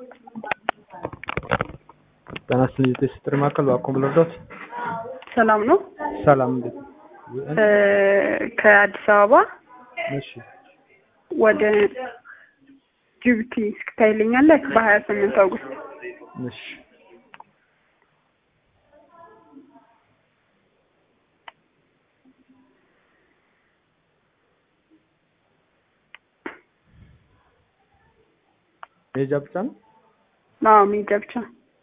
ጤና ይስጥልኝ የጤና ማዕከል እባክዎን ብልርዳዎት? ሰላም ነው። ሰላም እንዴት እ ከአዲስ አበባ እሺ ወደ ጅቡቲ እስክታይልኛለህ በሀያ ስምንት አውግስት እሺ መሄጃ ብቻ ነው? አዎ ሜጃ ብቻ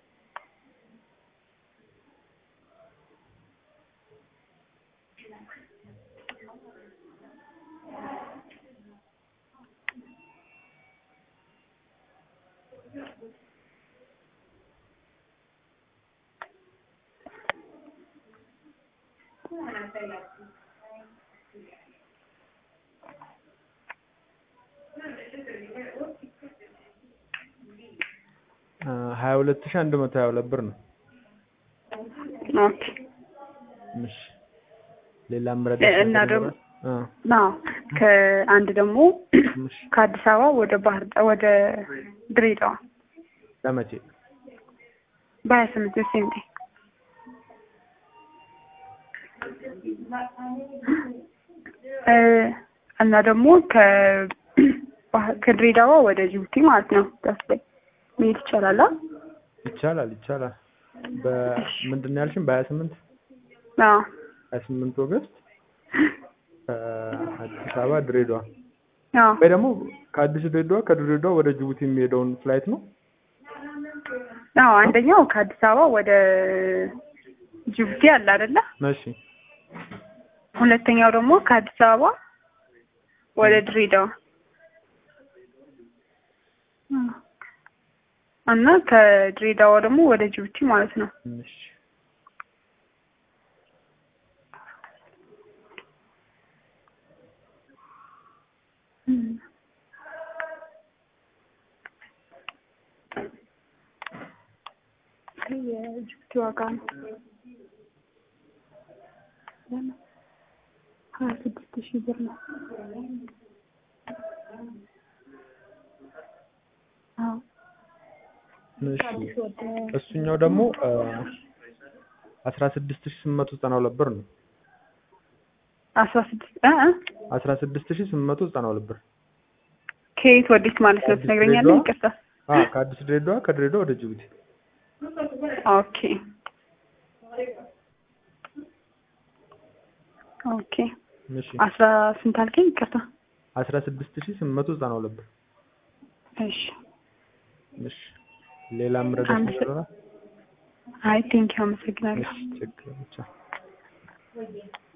ሀያ ሁለት ሺህ አንድ መቶ ሀያ ሁለት ብር ነው። ኦኬ እሺ ሌላ ምረዳ እና ደግሞ ና ከአንድ ደግሞ ከአዲስ አበባ ወደ ባህር ዳር ወደ ድሬዳዋ ለመቼ በሀያ ስምንት ሴንቴ እና ደግሞ ከድሬዳዋ ወደ ጅቡቲ ማለት ነው ዳስ ላይ መሄድ ይቻላል። አ? ይቻላል ይቻላል። በምንድን ነው ያልሽኝ? በሀያ ስምንት አዎ ሀያ ስምንት ኦገስት ከአዲስ አበባ ድሬዳዋ አዎ ወይ ደግሞ ከአዲስ ድሬዳዋ ከድሬዳዋ ወደ ጅቡቲ የሚሄደውን ፍላይት ነው። አዎ አንደኛው ከአዲስ አበባ ወደ ጅቡቲ አለ አይደለ? እሺ ሁለተኛው ደግሞ ከአዲስ አበባ ወደ ድሬዳዋ እና ከድሬዳዋ ደግሞ ወደ ጅቡቲ ማለት ነው። እሺ የጅቡቲ ዋጋ ነው ሀያ ስድስት ሺህ ብር ነው። አዎ እሺ እሱኛው ደግሞ አስራ ስድስት ሺህ ስምንት መቶ ዘጠና ሁለት ብር ነው። አስራ ስድስት እ እ አስራ ስድስት ሺህ ስምንት መቶ ዘጠና ሁለት ብር ከየት ወዴት ማለት ነው ትነግረኛለህ? ይቅርታ። አዎ ከአዲስ ድሬዳዋ ከድሬዳዋ ወደ ጅቡቲ ኦኬ ኦኬ እሺ አስራ ስንት አልከኝ? ይቅርታ። አስራ ስድስት ሺህ ስምንት መቶ ዘጠና ሁለት ብር እሺ እሺ ሌላ ምረዳሽ አመሰ- ነገር ይኖራል? አይ ቴንኪው አመሰግናለሁ። እሺ ችግር ብቻ